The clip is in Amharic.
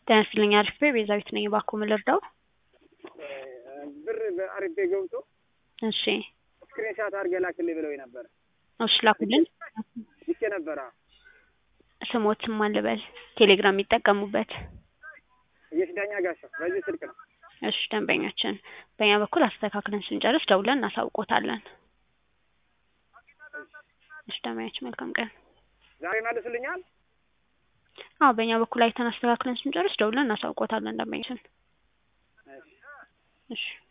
ጤና ይስጥልኝ አሪፍ ቤ ቤዛዊት ነኝ እባክዎ ምን ልርዳው? ብር በአሪፍ ቤ ገብቶ እሺ ስክሪን ሻት አድርገህ ላክልኝ ብለውኝ ነበር። እሺ ላኩልን። ልኬ ነበር። አዎ ስሞትም ማን ልበል? ቴሌግራም የሚጠቀሙበት የሽዳኛ ጋሻው በዚህ ስልክ ነው። እሺ ደንበኛችን በእኛ በኩል አስተካክለን ስንጨርስ ደውለን እናሳውቆታለን። እሺ ደንበኛችን መልካም ቀን። ዛሬ መልስልኛል። አዎ በእኛ በኩል አይተን አስተካክለን ስንጨርስ ደውለን እናሳውቆታለን ደንበኛችን። እሺ እሺ